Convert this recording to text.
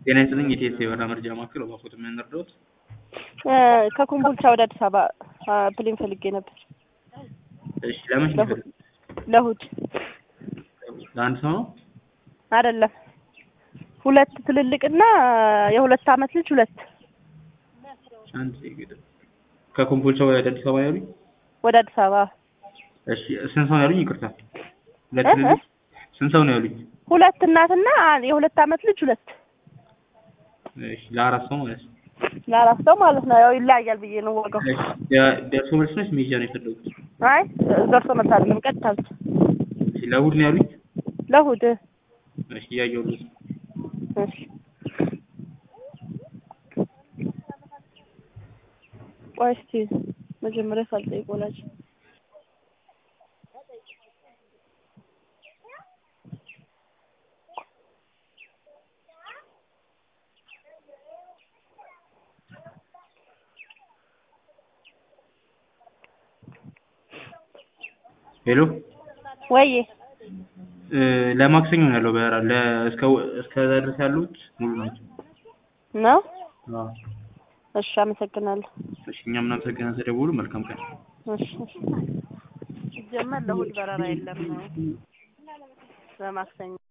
ጤና ይስጥልኝ የቴስ የበረራ መረጃ ማዕከል እባክዎት ምን ልርዳዎት? ከኮምቦልቻ ወደ አዲስ አበባ ፕሌን ፈልጌ ነበር እሺ ለመቼ ነው የፈለጉት? ለእሑድ ለአንድ ሰው ነው? አይደለም ሁለት ትልልቅና የሁለት አመት ልጅ ሁለት አንድ ሴት ከኮምቦልቻ ወደ አዲስ አበባ ያሉኝ? ወደ አዲስ አበባ እሺ ስንት ሰው ነው ያሉኝ? ይቅርታ ሁለት እ? ትልልቅ ስንት ሰው ነው ያሉኝ? ሁለት እናትና የሁለት አመት ልጅ ሁለት እሺ ለአራት ሰው ማለት ነው። ለአራት ሰው ማለት ነው። ያው ይለያያል ብዬ ነው ዋጋው። እሺ ደ- ደርሶ መልስ ነች ሜጃ ነው የፈለጉት? አይ ደርሶ መልስ አይደለም ቀጥታ ብቻ እሺ ለእሑድ ነው ያሉኝ? ለእሑድ እሺ እያየሁልዎት ነው። እሺ ቆይ እስኪ መጀመሪያ ሳልጠይቅ ወላጅ ሄሎ ወይ እ ለማክሰኞ ነው ያለው በረራ ለ እስከ እስከዛ ድረስ ያሉት ሙሉ ናቸው። ነው። አዎ እሺ አመሰግናለሁ። እሺ እኛም እናመሰግናለን ስለደወሉ መልካም ቀን። እሺ እሺ ሲጀመር ለእሑድ በረራ የለም ነው ለማክሰኞ